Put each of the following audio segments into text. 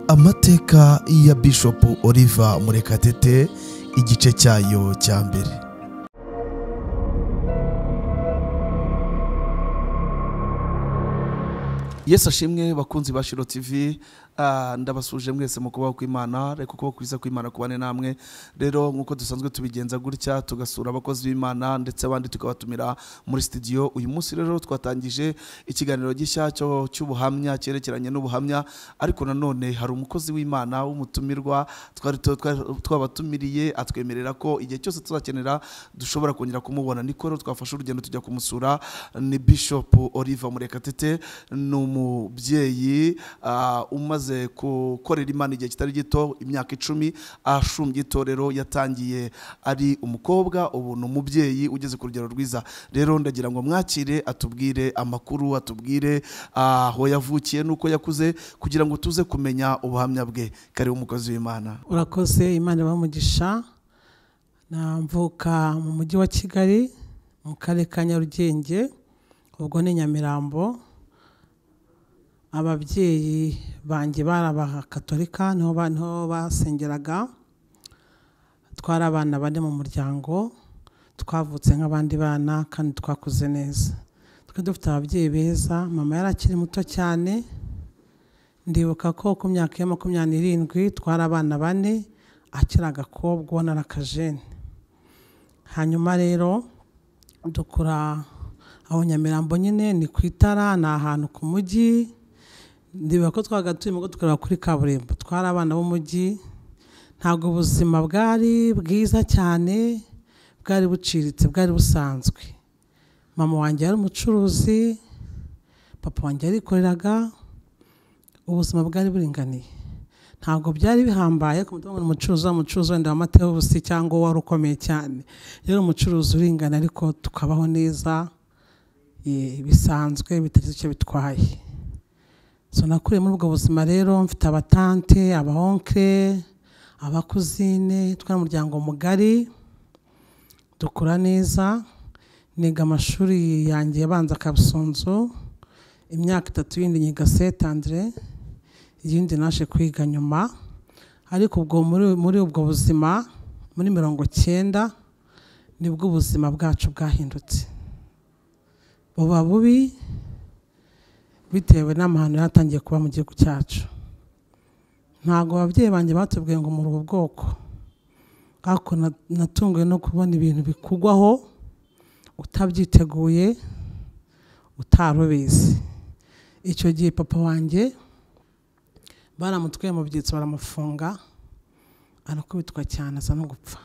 amateka ya bishop Oliver murekatete igice cyayo cya mbere yesu ashimwe bakunzi ba shiro tv Ah, ndabasuje mwese mu kubaho kw'imana reka ukuboko kwiza kw'imana kubane namwe rero nk'uko dusanzwe tubigenza gutya tugasura abakozi b'imana ndetse abandi tukabatumira muri studio uyu munsi rero twatangije ikiganiro gishya cyo cy'ubuhamya cyerekeranye n'ubuhamya ariko nanone hari umukozi w'imana w'umutumirwa twari tu- twari- twabatumiriye atwemerera ko igihe cyose tuzakenera dushobora kongera kumubona niko rero twafashe urugendo tujya kumusura ni bishop oliver murekatete ni umubyeyi ah, umaze gukorera imana igihe kitari gito imyaka icumi ashumbye itorero yatangiye ari umukobwa ubu ni umubyeyi ugeze ku rugero rwiza rero ndagira ngo mwakire atubwire amakuru atubwire ah, aho yavukiye n'uko yakuze kugira ngo tuze kumenya ubuhamya bwe karibu umukozi w'imana urakoze imana ibamugisha namvuka mu mujyi wa kigali mu karere ka nyarugenge ubwo ni nyamirambo ababyeyi banjye bari abakatolika niho ba- niho basengeraga twari abana bane mu muryango twavutse nk'abandi bana kandi twakuze neza twari dufite ababyeyi beza mama yari akiri muto cyane ndibuka ko ku myaka ya makumyabiri n'irindwi twari abana bane akiri agakobwa ubona ari akajene hanyuma rero dukura aho nyamirambo nyine ni ku itara ni ahantu ku mujyi ndibuka ko twabaga turimo dukorera kuri kaburimbo twari abana b'umujyi ntabwo ubuzima bwari bwiza cyane bwari buciriritse bwari busanzwe mama wanjye yari umucuruzi papa wanjye yarikoreraga ubuzima bwari buringaniye ntabwo byari bihambaye ku mutungo ni umucuruzi wa mucuruzi wenda wamateho ubusi cyangwa uwari ukomeye cyane rero umucuruzi uringana ariko tukabaho neza eh, bisanzwe bitagize icyo bitwaye so nakuriye muri ubwo buzima rero mfite abatante abahonkre abakuzine twari umuryango mugari dukura neza niga amashuri yanjye abanza kabusunzu imyaka itatu yindi nyiga setandire iyindi naje kwiga nyuma ariko ubwo muri, muri ubwo buzima muri mirongo cyenda nibwo ubuzima bwacu bwahindutse buba bubi bitewe n'amahano yatangiye kuba mu gihugu cyacu ntabwo ababyeyi banjye batubwiye ngo muri ubu bwoko ariko na- natunguwe no kubona ibintu bikugwaho utabyiteguye utari ubizi icyo gihe papa wanjye baramutwaye mu byitso baramufunga arakubitwa cyane asa no gupfa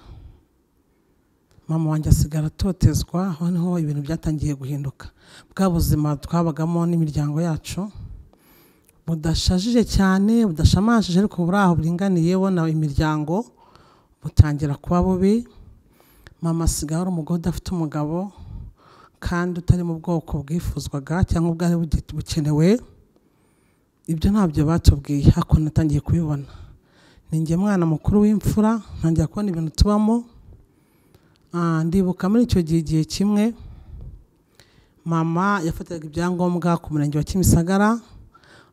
mama wanjye asigara atotezwa aho niho ibintu byatangiye guhinduka bwa buzima twabagamo n'imiryango yacu budashajije cyane budashamashije ariko buri aho buringaniye bona imiryango butangira kuba bubi mama asigaye ari umugore udafite umugabo kandi utari mu bwoko bwifuzwaga cyangwa ubwari bugi- bukenewe ibyo ntabyo batubwiye ariko natangiye kubibona ni njye mwana mukuru w'imfura ntangira kubona ibintu tubamo Ah, ndibuka muri icyo gihe igihe kimwe mama yafataga ibyangombwa ku murenge wa kimisagara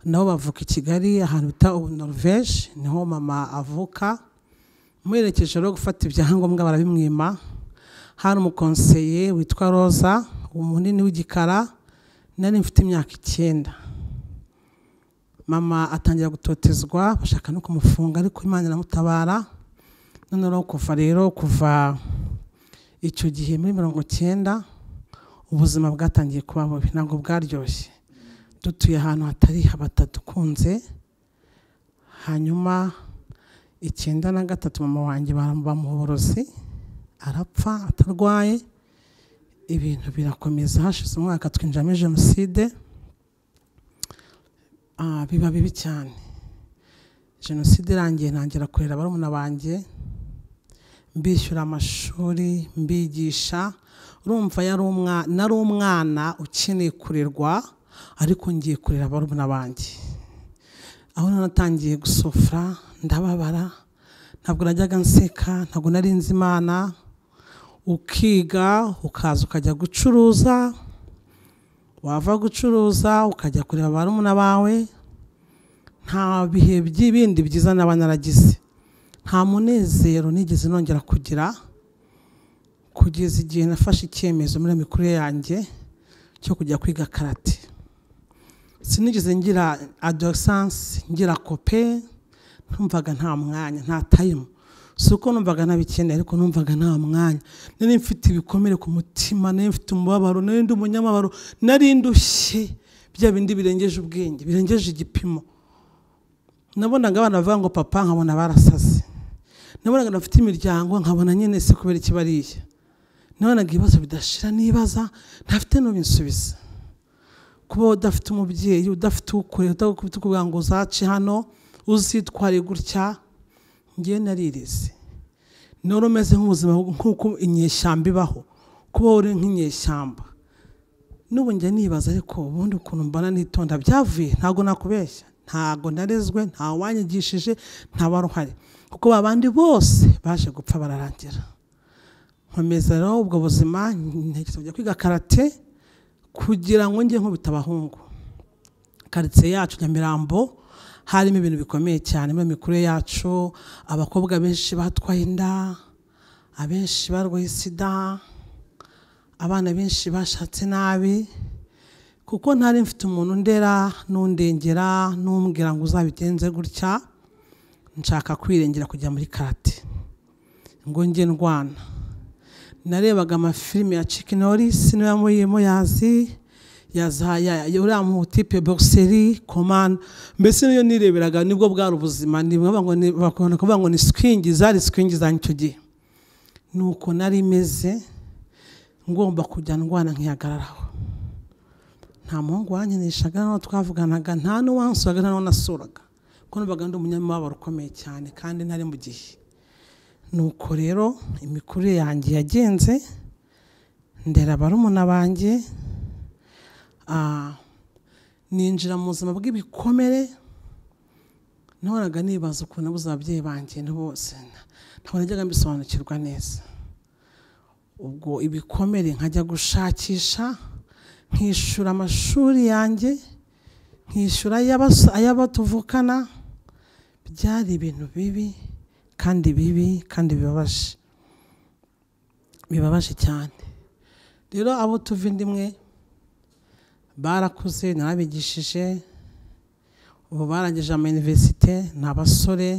nabo bavuka i kigali ahantu bita ubu norvege niho mama avuka muherekeje rero gufata ibyangombwa barabimwima hari umukonseye witwa roza umunini w'igikara nari mfite imyaka icyenda mama atangira gutotezwa bashaka no kumufunga ariko imana iramutabara noneho kuva rero kuva icyo gihe muri mirongo cyenda ubuzima bwatangiye kuba bubi ntabwo bwaryoshye dutuye ahantu hatari batadukunze hanyuma icyenda na gatatu mama wanjye bamuba mu borozi arapfa atarwaye ibintu birakomeza hashize umwaka twinjiramo jenoside Ah, biba bibi cyane jenoside irangiye ntangira kurera barumuna banjye mbishyura amashuri mbigisha urumva yari umwa- nari umwana ukeneye kurerwa ariko ngiye kurera barumuna banjye aho nanatangiye gusufura ndababara ntabwo najyaga nseka ntabwo nari nzi imana ukiga ukaza ukajya gucuruza wava gucuruza ukajya kureba barumuna bawe nta bihe by'ibindi byiza naba naragize nta munezero nigeze nongera kugira kugeza igihe nafashe icyemezo muri iyo mikurire yanjye cyo kujya kwiga karate sinigeze ngira adosansi ngira kope ntumvaga nta mwanya nta tayimu si uko numvaga ntabikeneye ariko numvaga nta mwanya nari mfite ibikomere ku mutima nari mfite umubabaro nari ndi umunyamabaro nari ndushye bya bindi birengeje ubwenge birengeje igipimo nabonaga abana bavuga ngo papa nkabona barasaze nabonaga bafite imiryango nkabona nyine se kubera ikibariye nabonaga ibibazo bidashira nibaza ntafite n'ubinsubiza kuba udafite umubyeyi udafite ukure udafite ukuvuga ngo uzace hano uzitware gutya ngewe naririze none umeze nk'ubuzima nk'uko inyeshyamba ibaho kuba uri nk'inyeshyamba n'ubu njya nibaza ariko ubundi ukuntu mbona nitonda byavuye ntabwo nakubeshya ntabwo narezwe nta wanyigishije nta waruhari kuko babandi bose baje gupfa bararangira nkomeza rero ubwo buzima ntekereza kujya kwiga karate kugira ngo njye nkubita abahungu karitsiye yacu nyamirambo harimo ibintu bikomeye cyane muri mikurire yacu abakobwa benshi batwaye inda abenshi barwaye sida abana benshi bashatse nabi kuko ntari mfite umuntu ndera n'undengera n'umbwira ngo uzabigenze gutya nshaka kwirengera kujya muri karate ngo njye ndwana narebaga amafilime ya Chuck Norris niba muri muyazi uriya mutipe bogiseri komanda mbese niyo nireberaga nibwo bwari ubuzima bakunda kuvuga ngo ni sikwingi zari sikwingi za icyo gihe ni uko nari imeze ngomba kujya ndwana nkihagararaho nta muhungu wankinishaga nta twavuganaga nta n'uwansuraga nta n'uwanasuraga kuko numvaga ndi umunyamababaro ukomeye cyane kandi ntari mu gihe nuko rero imikurire yanjye yagenze ndera barumuna banjye ah, ninjira mu buzima bw'ibikomere nahoraga nibaza ukuntu nabuze ababyeyi banjye ni bose ntabwo najyaga mbisobanukirwa neza ubwo ibikomere nkajya gushakisha nkishyura amashuri yanjye nkishyura ay'abatuvukana byari ibintu bibi kandi bibi kandi bibabaje bibabaje cyane rero abo tuva indi imwe barakuze narabigishije ubu barangije amayuniverisite ni abasore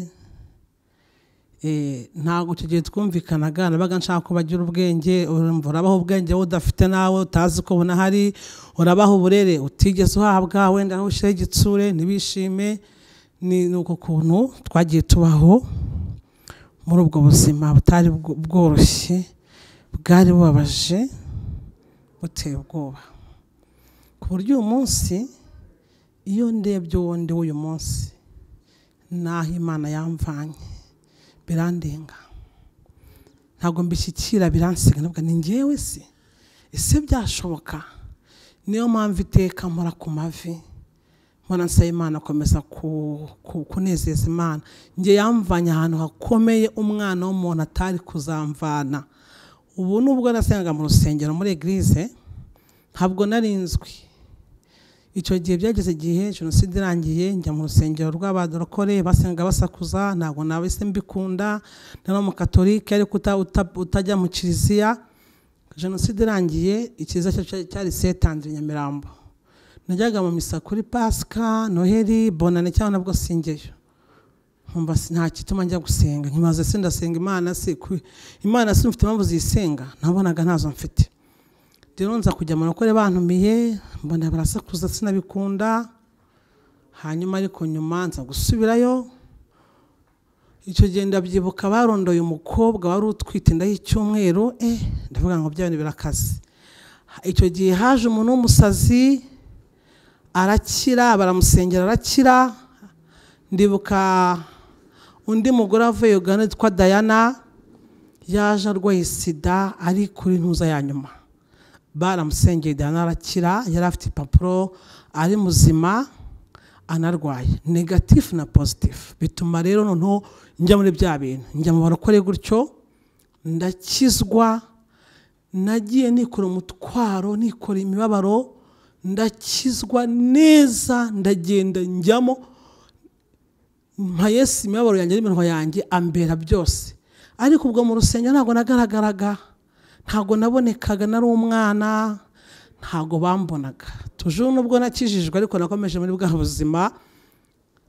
ntabwo icyo gihe twumvikanaga nabaga nshaka ko bagira ubwenge urabaha ubwenge wowe udafite nawe utazi ko bunahari urabaha uburere utigeze uhabwa wenda ntushyire igitsure ntibishime ni uko kuntu twagiye tubaho muri ubwo buzima butari bworoshye bwari bubabaje buteye ubwoba ku buryo uyu munsi iyo ndebye uwo ndi w'uyu munsi n'aho imana yamvanye birandenga ntabwo mbishyikira biransiga ntabwo ni ngewe se ese byashoboka niyo mpamvu iteka mpora ku mavi mpora nsaba imana akomeza kunezeza imana nge yamvanye ahantu hakomeye umwana w'umuntu atari kuzamvana ubu nubwo nasengaga mu rusengero muri egirize ntabwo narinzwi icyo gihe byageze igihe jenoside irangiye njya mu rusengero rw'abadorokore basenga basakuza ntabwo nawe se mbikunda nari umukatorike ariko utajya mu kiliziya jenoside irangiye ikiza cyari setandire nyamirambo najyaga mu misa kuri pasika noheli bonane cyangwa nabwo singeyo nkumva nta gituma njya gusenga nkimaze se ndasenga imana se imana se mfite impamvu zisenga nabonaga ntazo mfite rero nza kujya mu bakore bantumiye mbona barasakuza sinabikunda hanyuma ariko nyuma nza gusubirayo icyo gihe ndabyibuka barondoye umukobwa wari utwite inda y'icyumweru eh ndavuga ngo bya bintu birakaze icyo gihe haje umuntu w'umusazi arakira baramusengera arakira ndibuka undi mugore avuye ugana witwa dayana yaje arwaye sida ari kuri ntuza ya nyuma baramusengeye arakira yari afite impapuro ari muzima anarwaye negatifu na pozitifu bituma rero noneho njya muri bya bintu njya mu barokore gutyo ndakizwa nagiye nikora umutwaro nikora imibabaro ndakizwa neza ndagenda njyamo mpa yesu imibabaro yanjye n'iminwa yanjye ambera byose ariko ubwo mu rusengero ntabwo nagaragaraga ntabwo nabonekaga nari umwana ntabwo bambonaga tujuru nubwo nakijijwe ariko nakomeje muri bwa buzima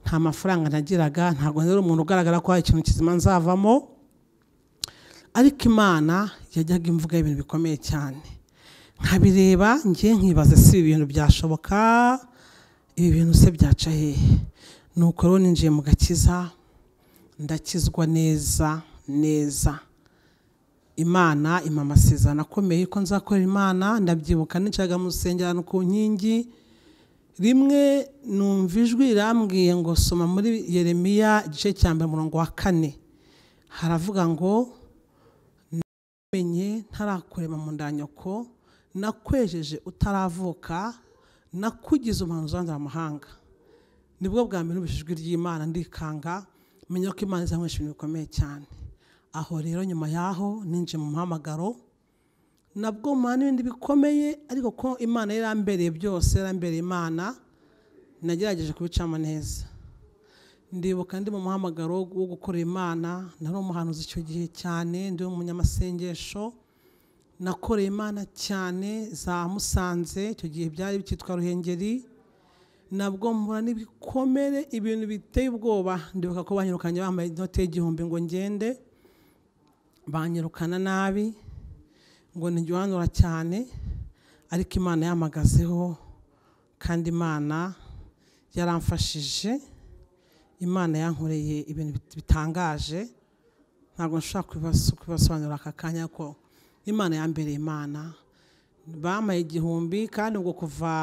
nta mafaranga nagiraga ntabwo nari umuntu ugaragara ko hari ikintu kizima nzavamo ariko imana yajyaga imvuga ibintu bikomeye cyane nkabireba ngiye nkibaza si ibi bintu byashoboka ibi bintu se byaca hehe nuko rero ninjiye mu gakiza ndakizwa neza neza imana impa amasezerano akomeye ko nzakorera imana ndabyibuka nicaga mu rusengero ku nkingi rimwe numva ijwi rirambwiye ngo soma muri yeremiya igice cya mbere umurongo wa kane haravuga ngo namenye ntarakurema mu ndanyoko nakwejeje utaravuka nakugize umuntu uzanzara amahanga nibwo bwa mbere numvise ijwi ry'imana ndikanga menya ko imana izankoresha ibintu bikomeye cyane aho rero nyuma yaho ninjiye mu muhamagaro nabwo muhana n'ibindi bikomeye ariko ko imana yarambereye byose yarambereye imana nagerageje kubicamo neza ndibuka ndi mu muhamagaro wo gukorera imana nari umuhanuzi icyo gihe cyane ndi umunyamasengesho nakoreye imana cyane za musanze icyo gihe byari byitwa ruhengeri nabwo mpura n'ibikomere ibintu biteye ubwoba ndibuka ko banyirukanye bambaye inote y'igihumbi ngo ngende banyirukana nabi ngo ntigihanura cyane ariko imana yamagazeho kandi imana yaramfashije imana yankoreye ibintu bitangaje ntabwo nshobora kubasobanurira aka kanya ko imana yambereye imana bamaye igihumbi kandi ubwo kuva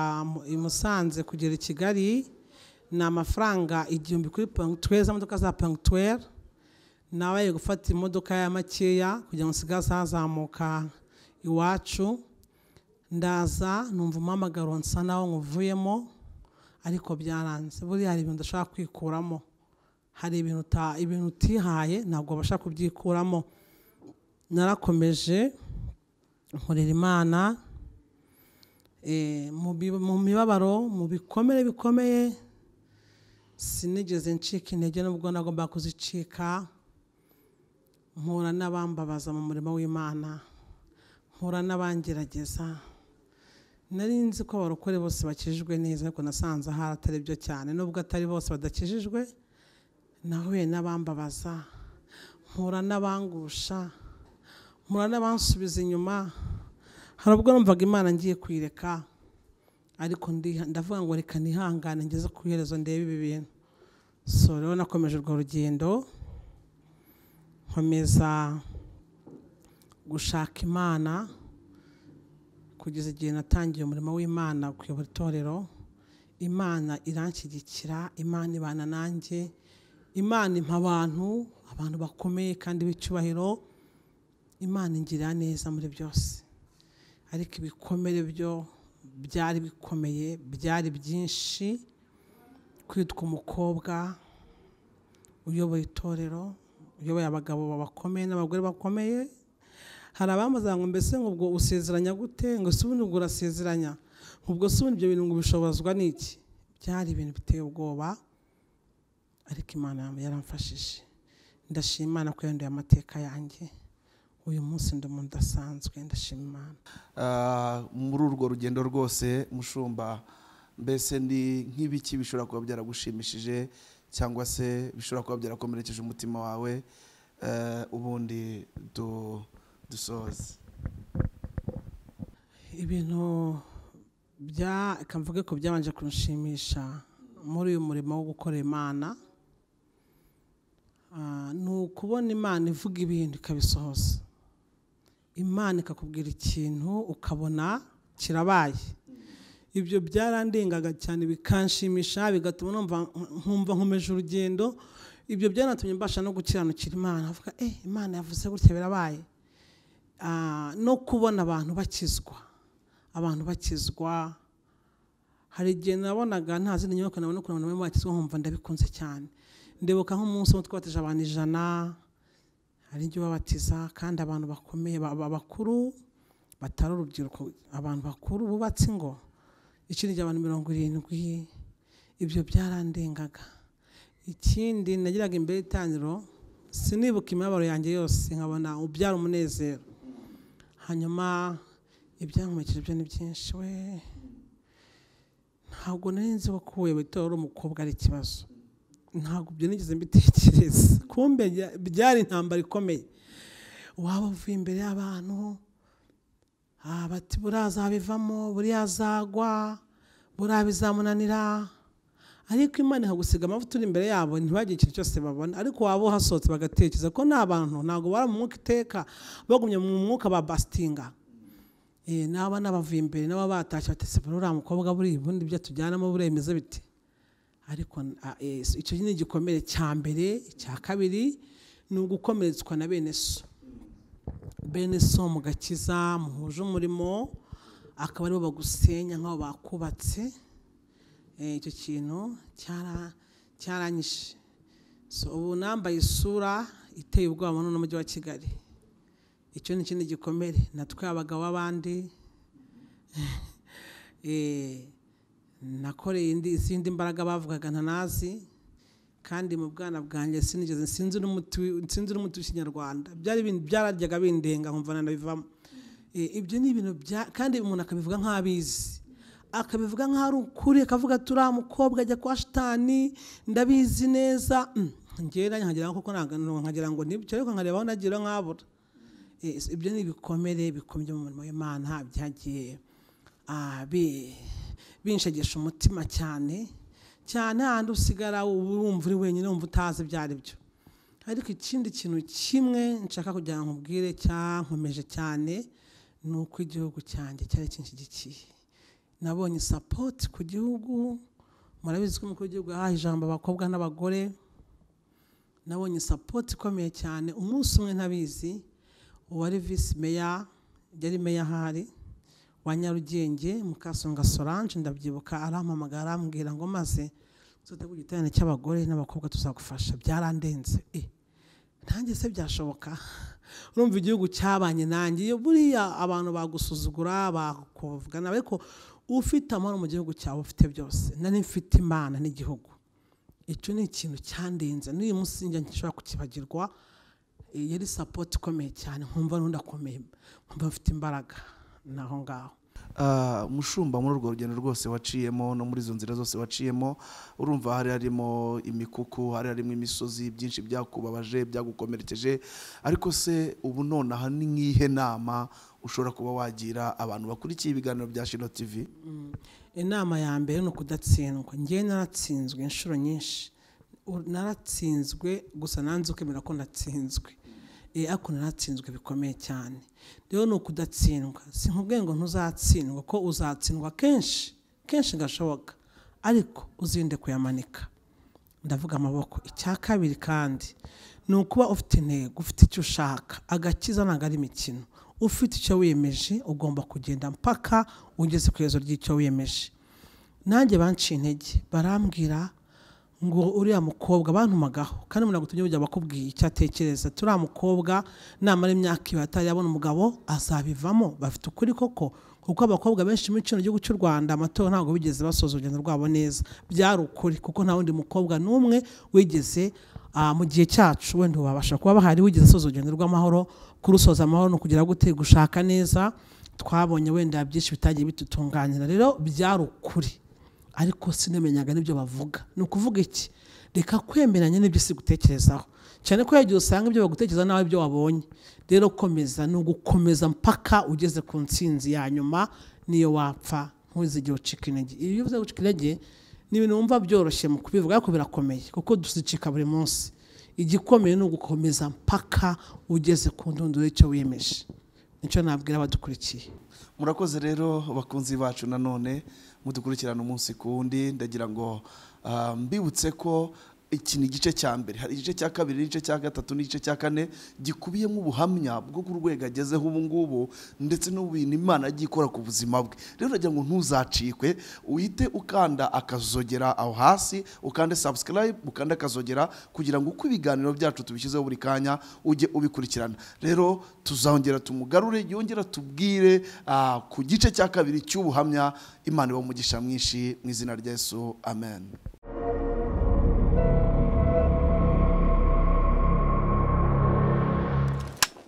i musanze kugera i kigali ni amafaranga igihumbi kuri puwantweri za modoka za puwantweri nabaye gufata imodoka ya makeya kugira ngo nsigaze hazamuka iwacu ndaza numva umuhamagaro nsa naho nkuvuyemo ariko byaranze buriya hari ibintu udashaka kwikuramo hari ibintu utihaye ntabwo babasha kubyikuramo narakomeje nkorera imana mu mibabaro mu bikomere bikomeye sinigeze ncika intege n'ubwo nagomba kuzicika mpura n'abambabaza mu murimo w'imana mpura n'abangerageza nari nzi ko abarokore bose bakijijwe neza ariko nasanze ahari atari byo cyane nubwo atari bose badakijijwe nahuye n'abambabaza mpura n'abangusha mpura n'abansubiza inyuma hari ubwo numvaga imana ngiye kuyireka ariko ndavuga ngo reka nihangane ngeze ku iherezo ndebe ibi bintu so rero nakomeje urwo rugendo nkomeza gushaka imana kugeza igihe natangiye umurimo w'imana kuyobora itorero imana iranshyigikira imana ibana nanjye imana impa abantu abantu bakomeye kandi b'icyubahiro imana ingira neza muri byose ariko ibikomere byo byari bikomeye byari byinshi kwitwa umukobwa uyoboye itorero uyoboye abagabo bakomeye n'abagore bakomeye hari abamuza ngo mbese ngo ubwo usezeranya gute ngo si ubundi ubwo urasezeranya ubwo si ubundi ibyo bintu ngo ubishobozwa n'iki byari ibintu biteye ubwoba ariko imana yaramfashije ndashima imana ko yanduye amateka yanjye uyu munsi ndi umuntu udasanzwe ndashima imana muri urwo rugendo rwose mushumba mbese ni nk'ibiki bishobora kuba byaragushimishije cyangwa se bishobora kuba byarakomerekeje umutima wawe ubundi dusoze ibintu reka mvuge ko byabanje kunshimisha muri uyu murimo wo gukora imana ni ukubona imana ivuga ibintu ikabisohoza imana ikakubwira ikintu ukabona kirabaye ibyo byarandengaga cyane bikanshimisha bigatuma nkumva nkomeje urugendo ibyo byanatumye mbasha no gukiranukira imana avuga eh imana yavuze gutya birabaye no kubona abantu bakizwa abantu bakizwa hari igihe nabonaga nta zindi nyubako nabona ukuntu abantu bakizwa nkumva ndabikunze cyane ndibuka nk'umunsi umwe twabateje abantu ijana hari igihe babatiza kandi abantu bakomeye bakuru batari urubyiruko abantu bakuru bubatse ingo ikindi gihe abantu mirongo irindwi ibyo byarandengaga ikindi nagiraga imbere y'itangiriro sinibuka imibabaro yanjye yose nkabona ubyara umunezero hanyuma ibyankomekeje byo ni byinshi we ntabwo nari nzi wakuwe witora uri umukobwa ari ikibazo ntabwo ibyo nigeze mbitekereza kumbe bya- byari intambara ikomeye waba uvuye imbere y'abantu ah, bati buriya azabivamo buriya azagwa buriya bizamunanira ariko imana ikagusiga amavuta uri imbere yabo ntibagire ikintu cyose babona ariko waba uhasohotse bagatekereza ko ni abantu ntabwo bari mu mwuka iteka bagumye mu mwuka ba basitinga Eh, naba n'abavuye imbere nabo batashye batese uriya mukobwa buriya ubundi ibyo tujyanamo buriya bimeze bite ariko ah, eh, icyo ni igikomere cya mbere icya kabiri ni ugukomeretswa na bene so bene so mu gakiza muhuje umurimo akaba aribo bagusenya nk'aho bakubatse Eh, icyo kintu cyara- cyaranyishe so ubu nambaye isura iteye ubwoba muri uno mujyi wa kigali icyo ni ikindi gikomere natwe abagabo b'abandi Eh, nakoreye indi izindi mbaraga bavugaga ntanazi kandi mu bwana bwanjye sinigeze sinzi n'umuti wi- sinzi n'umuti w'ikinyarwanda byari ibintu byararyaga bindenga nkumva nanabivamo Eh, ibyo ni ibintu bya kandi umuntu akabivuga nk'abizi akabivuga nk'aho ari ukuri akavuga ati uriya mukobwa ajya kwa shitani ndabizi neza ngera nkagira ngo koko ntago- nkagira ngo nibyo ariko nkareba aho nagira nkabura Eh, so ibyo ni ibikomere bikomye mu murimo w'imana byagiye ah, bi- binshegesha umutima cyane cyane hahandi usigara wumva uri wenyine wumva utazi ibyo ari byo ariko ikindi kintu kimwe nshaka kugira ngo nkubwire cyankomeje cyane ni uko igihugu cyanjye cyari kinshyigikiye nabonye sapoti ku gihugu murabizi ko umukuru w'igihugu yahaye ijambo abakobwa n'abagore nabonye sapoti ikomeye cyane umunsi umwe ntabizi uwari visi meya yari meya ahari wa nyarugenge mukasonga solange ndabyibuka arampamagara arambwira ngo maze tuzategura igiterane cy'abagore n'abakobwa tuzagufasha byarandenze Eh, nanjye se byashoboka urumva igihugu cyabanye nanjye iyo buriya abantu bagusuzugura bakuvugana ariko ufite amahoro mu gihugu cyawe ufite byose nari mfite imana n'igihugu icyo ni ikintu cyandenze n'uyu munsi njya nshobora kukibagirwa Eh, yari sapoti ikomeye cyane nkumva n'undi akomeye nkumva mfite imbaraga naho ngaho Ah, mushumba muri urwo rugendo rwose waciyemo no muri izo nzira zose waciyemo urumva hari harimo imikuku hari harimo imisozi byinshi byakubabaje byagukomerekeje ariko se ubu nonaha ni nk'ihe nama ushobora kuba wagira abantu bakurikiye ibiganiro bya shino tv inama ya mbere ni ukudatsindwa ngewe naratsinzwe inshuro nyinshi U- naratsinzwe gusa nanze ukemera ko natsinzwe Eh, ariko naratsinzwe bikomeye cyane rero ni ukudatsindwa sinkubwiye ngo ntuzatsindwa ko uzatsindwa kenshi kenshi gashoboka ariko uzirinde kuyamanika ndavuga amaboko icya kabiri kandi ni ukuba ufite intego ufite icyo ushaka agakiza ntabwo ari imikino ufite icyo wiyemeje ugomba kugenda mpaka ugeze ku iherezo ry'icyo wiyemeje nanjye banciye intege barambwira ngo uriya mukobwa bantumagaho kandi ntabwo tujya bujya bakubwiye icyo atekereza turiya mukobwa namara imyaka ibiri atari yabona umugabo azabivamo bafite ukuri koko kuko abakobwa benshi muri kino gihugu cy'u rwanda amatora ntabwo bigeze basoza urugendo rwabo neza byari ukuri kuko nta wundi mukobwa n'umwe wigeze ah, mu gihe cyacu wenda ubu babasha kuba bahari wigeze asoza urugendo rw'amahoro kurusoza amahoro ni ukugira gute gushaka neza twabonye wenda byinshi bitagiye bidutunganira rero byari ukuri ariko sinamenyaga n'ibyo bavuga ni ukuvuga iki reka kwemeranya n'ibyo si gutekerezaho cyane ko yagiye usanga ibyo bagutekereza nawe ibyo wabonye rero komeza ni ugukomeza mpaka ugeze ku ntsinzi ya nyuma niyo wapfa ntuzigihe ucika intege iyo uvuze gucika intege ni ibintu wumva byoroshye mu kubivuga ariko birakomeye kuko dusicika buri munsi igikomeye ni ugukomeza mpaka ugeze ku ndunduro y'icyo wiyemeje nicyo nabwira abadukurikiye murakoze rero bakunzi bacu nanone mudukurikirana umunsi ku wundi ndagira ngo ah, mbibutse ko iki ni igice cya mbere hari igice cya kabiri n'igice cya gatatu n'igice cya kane gikubiyemo ubuhamya bwo ku rwego agezeho ubu ngubu ndetse n'ubintu imana yagiye ikora ku buzima bwe rero ndagira ngo ntuzacikwe uhite ukanda akazogera aho hasi ukande subscribe ukande akazogera kugira ngo uko ibiganiro byacu tubishyizeho buri kanya ujye ubikurikirana rero tuzongera tumugarure yongera tubwire ah, ku gice cya kabiri cy'ubuhamya imana iba umugisha mwinshi mu izina rya yesu amen